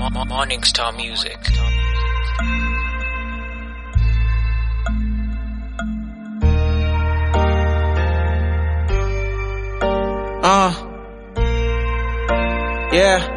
Morning Star Music. Uh. Yeah.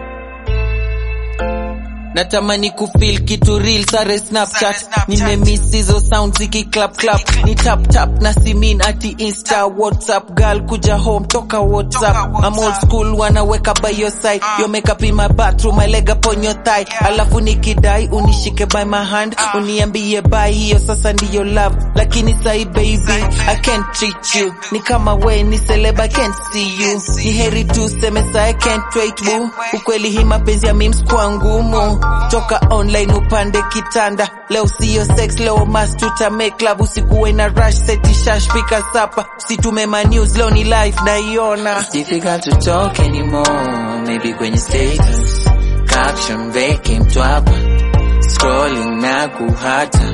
Natamani kufeel kitu real sare Snapchat nimemiss hizo sound ziki clap clap ni tap tap na simin ati insta whatsapp girl kuja home toka whatsapp I'm old school wanaweka by your side your makeup in my bathroom my leg upon your thigh alafu nikidai unishike by my hand uniambie bye hiyo sasa ndiyo love lakini sai baby I can't treat you ni kama we ni celeb I can't see you ni heri tu seme sa I can't wait boo ukweli hii mapenzi ya memes kwa ngumu toka online upande kitanda leo siyo sex leo mas tuta make love usikuwe na rush seti shash pika sapa usitume ma news leo ni live naiona It's difficult to talk anymore. Maybe kwenye status caption veke mtu hapa scrolling na kuhata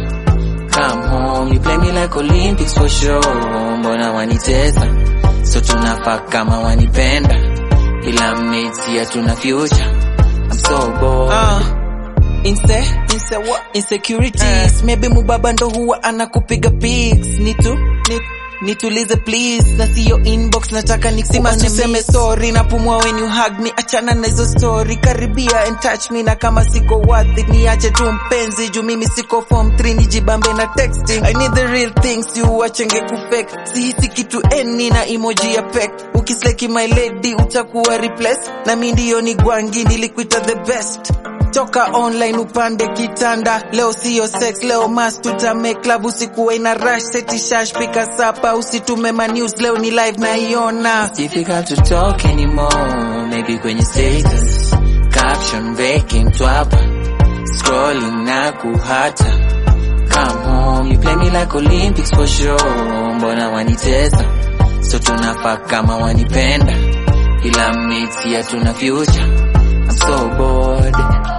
come home you play me like Olympics for sure. Mbona wanitesa so tunafaa kama wanipenda ila mmetia tuna future I'm so bored. Ah, inse inse what insecurities maybe mubaba ndo huwa anakupiga pics nitu ni nitulize please na siyo inbox nataka nisima tuseme sorry napumua when you hug me achana na hizo story karibia and touch me na kama siko worth it niache tu mpenzi juu mimi siko form 3 nijibambe na texting i need the real things you wachenge kufake sihisi kitu eni na emoji ya pek ukisleki my lady utakuwa replace na mi ndiyo ni gwangi nilikuita the best toka online upande kitanda leo siyo sex leo mas tuta make love usikuwe ina rush seti shash pika sapa usitume ma news leo ni live naiona It's difficult to talk anymore. Maybe kwenye status caption veke mtu hapa scrolling na kuhata come home you play me like Olympics for sure. Mbona wanitesa so tunafaa kama wanipenda ila mmetia tuna future I'm so bored